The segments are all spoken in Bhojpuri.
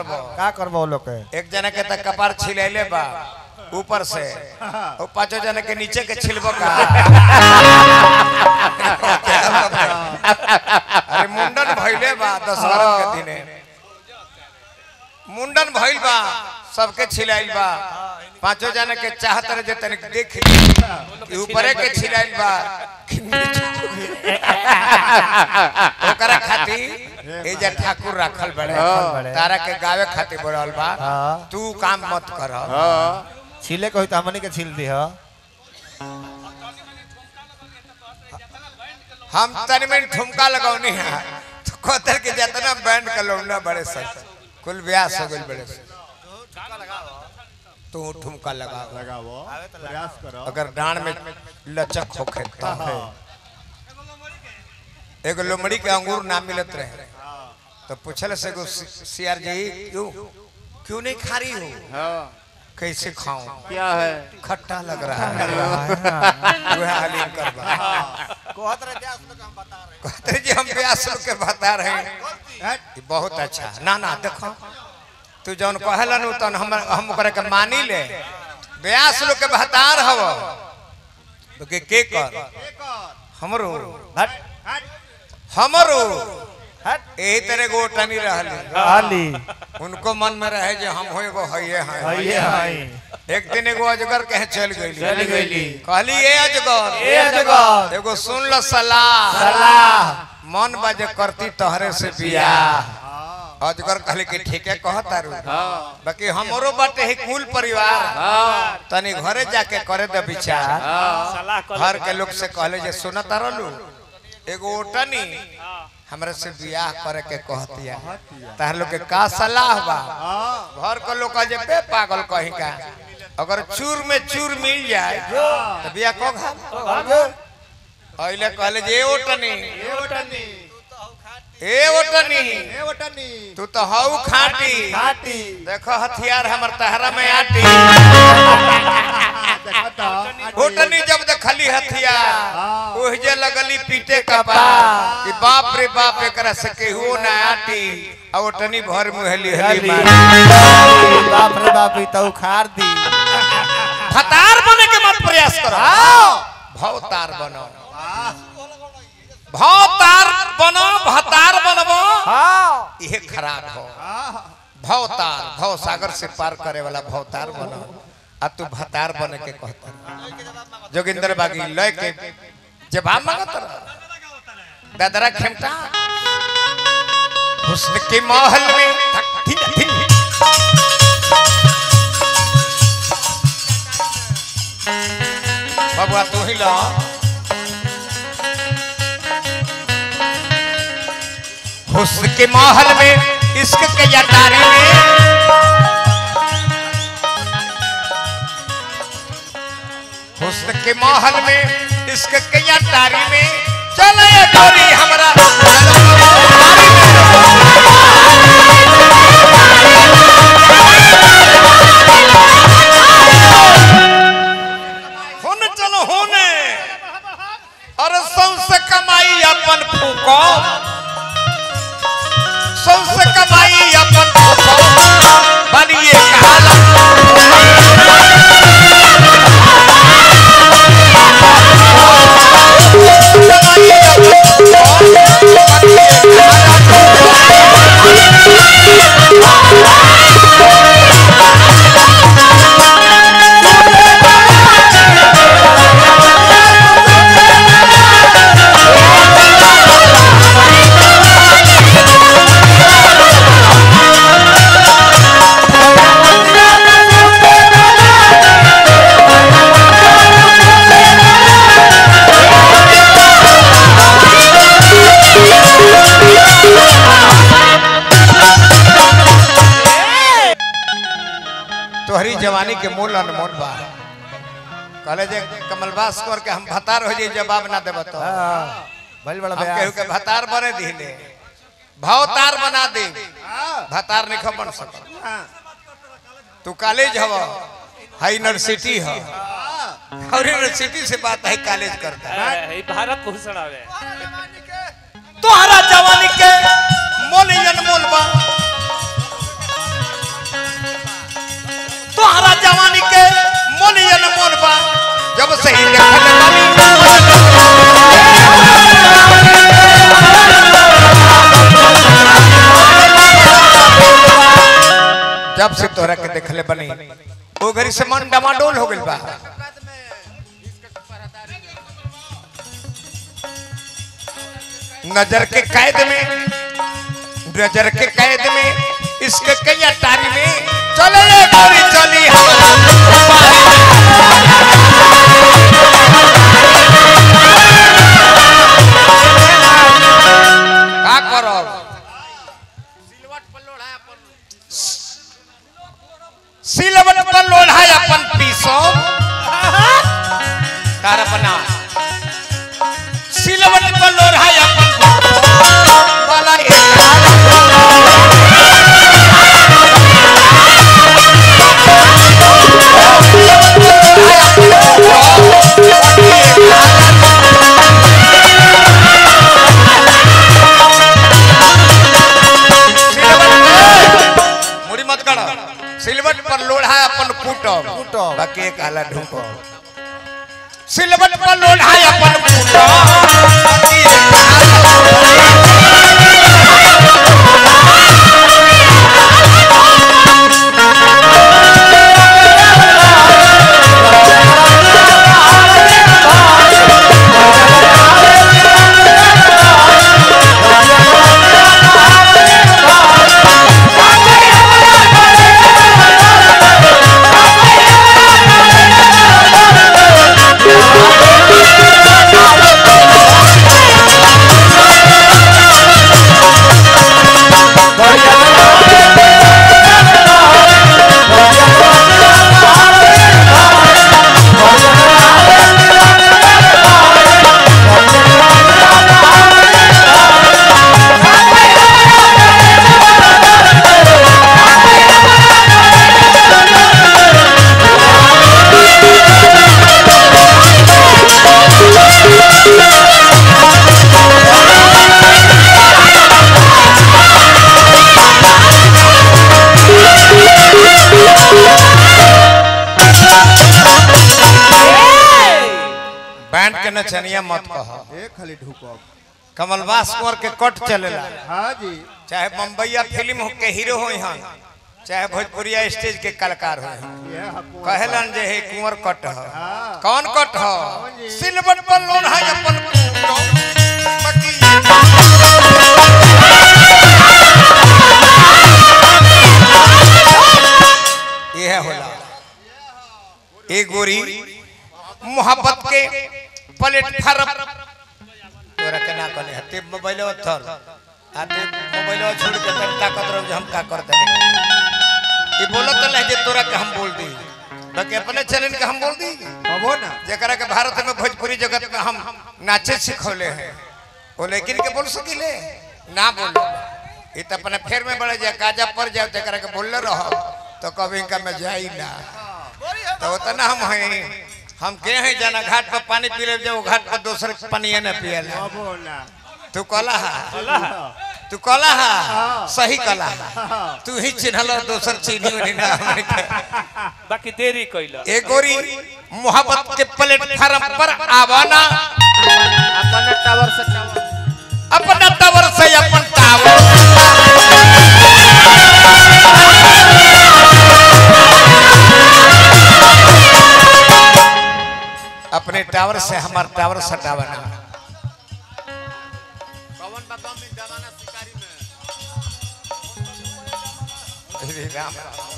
करबो का करबो वो लोग के एक जना के तक कपार छिलैले बा ऊपर से और पांचों जना के नीचे के छिलबो का अरे मुंडन भइले बा दशहरा के दिने मुंडन भइल बा सबके छिलाइल बा पांचों जना के चाहत रहे जे तनिक देख ली कि ऊपरे के छिलाइल बा कि नीचे। ओकरा खातिर एजा ठाकुर रखल बड़े बड़े। तारा के गावे खातिर बोलल बा हाँ। तू काम मत कर छीले को तो हमनी के छील दी हो हम तनी में ठुमका लगौनी है तो कहतर के जितना बैंड का लौना बड़े सर कुल ब्यास हो गइल बड़े सर तू ठुमका लगा लगाओ प्रयास करो अगर डांड में लचक होखे तो एगो लोमड़ी के अंगूर ना मिलत रहे तो पूछल से एगो सियार जी क्यों क्यों नहीं खा रही हो हाँ कैसे खाऊं क्या है खट्टा लग रहा है वह हालिम करवा कहत रहे ब्यास लोग हम बता रहे कहते जी हम ब्यास लोग के बता रहे हैं ये बहुत अच्छा ना ना देखो तू जौन कहला नु तन हम हम ओकरा के मानी ले ब्यास लोग के बहतार हव तो के के कर हमरो हट हमरो हट यही तरह गो टनी रहली हाली उनको मन में रहे जे हम हो एगो हइए हैं ये हाई एक दिन एगो अजगर कहे चल गईली चल गईली। कहली ए अजगर ए अजगर। एगो सुन ल सलाह सलाह मन बाजे करती तोहरे से बियाह अजगर कहले कि ठीके कहता रू हाँ बाकी हमरो बाटे ही कुल परिवार हाँ तनी घरे जाके करे दे विचार हाँ घर के लोग से कहले जे सुनत रहलू एगो ओटनी हमरे से बियाह करे के कहतिया तार लोग के का सलाह बा घर के लोग कहे जे बे पागल कहीं का अगर चूर में चूर मिल जाए तो बियाह को घा अइले कहले जे ए ओटनी ए ओटनी तू तो हऊ खाटी खाटी देखो हथियार हमर तहरा में आटी होटनी जब देखली हथियार ओह जे लगली पीटे का बाप कि बाप रे बाप एकरा से केहू ना आटी आ ओटनी भर मुहली हली मारी बाप रे बाप ई तो उखाड़ दी फतार बने के मत प्रयास करो भवतार बनो भवतार बनो भतार बनबो हाँ ये खराब हो भवतार भव सागर से पार करे वाला भवतार बनो आ तू भतार बने के कहता जोगिंदर बागी लय के जवाब मांगत रह दादरा खेमटा हुस्न के महल में धक धिन धिन बबुआ तू ही ला हुस्न के महल में इश्क के अटारी में हुस्न के महल में इश्क के अटारी में चले डोरी हमरा होने चलो होने और सौंसे कमाई अपन फूको सबसे कमाई अपन बनिए कहाला कमाई अपन बनिए कहाला। तोहरी जवानी के मूल अनमोल बा कहले जे कमलबास कर के हम भतार हो जाई जवाब ना देब तो हाँ भइल बड़ा हम केहू बयास के भतार बने दिले भवतार बना दे भतार नहीं बन सक तू कॉलेज हव हाई यूनिवर्सिटी ह और यूनिवर्सिटी से बात है कॉलेज करता है ए, भारत भूषण आवे तोहरा जवानी के मोल ही अनमोल बा से ही देखल बानी जब से तोरा के देखले बनी ओ घरी से मन डमाडोल हो गइल बा नजर के कैद में नजर के कैद में इसके कई अटारी में चले ये गोरी चली हमारा का करब सिलवट पर लोढ़ा अपन पीसो तार बना सिलवट पर लोढ़ा अपन वाला एक मुड़ी मत करो सिलवट पर लोढ़ा अपन कूटो कूटो। बाकी एक आला ढूंढो सिलवट पर लोढ़ा अपन कूटो बाकी एक आला बैंड के नचनिया मत कहो एक खाली ढुकब कमलवास कुंवर के कट चलेला हाँ जी चाहे बम्बईया फिल्म हो के हीरो हो यहाँ चाहे भोजपुरिया स्टेज के कलाकार हो ये हको कहलन जे हे कुंवर कट हो हाँ। कौन कट हो सिलवट पर लोन है अपन कूटो, बाकी यह होला ए गोरी मोहब्बत के प्लेटफार्म तोरा के ना कने हते मोबाइल थर आते मोबाइल छोड़ के तब ताकत रह हम का कर दे ये बोलत नहीं जे तोरा के हम बोल दी बाकी अपने चैनल के हम बोल दी हबो ना जकरा के भारत में भोजपुरी जगत में हम नाचे सिखौले हैं वो लेकिन के बोल सकिले ना बोलो ये तो अपने फेर में बढ़ जाए काजा पर जाओ जकरा के बोलले रहो तो कभी इनका में जाई ना तो उतना हम हैं हम के हैं जाना घाट पर पानी पी ले जाओ घाट पर दूसरे पानी न पियला हबो ना तू कला हा तू कला हा सही कला हा हाँ। तू ही चिन्हल दोसर चिन्ही उन्ही ना हमने के बाकी देरी कैला ए गोरी मोहब्बत के प्लेटफार्म पर आवाना अपन टावर से टावर अपना टावर से अपन टावर अपने टावर से हमार टावर सटावना अरे राम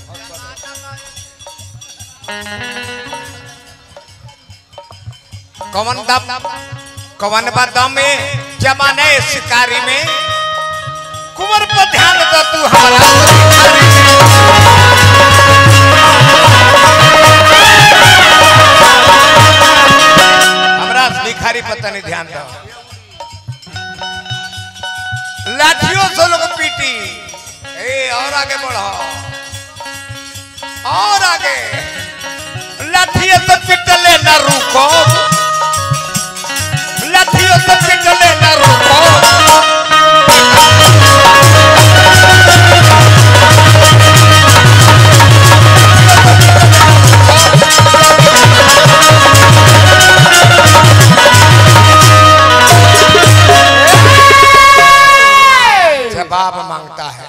कवन दम कवन बा दम में जमाने शिकारी में कुंवर पर ध्यान दो तू हमारा शिकारी में। हमरा भिखारी पता नहीं ध्यान दो लाठियों से लोग पीटी ए और आगे बढ़ो और आगे लाठियों से पिटले ना रुको लाठियों से पिटले ना रुको जवाब मांगता है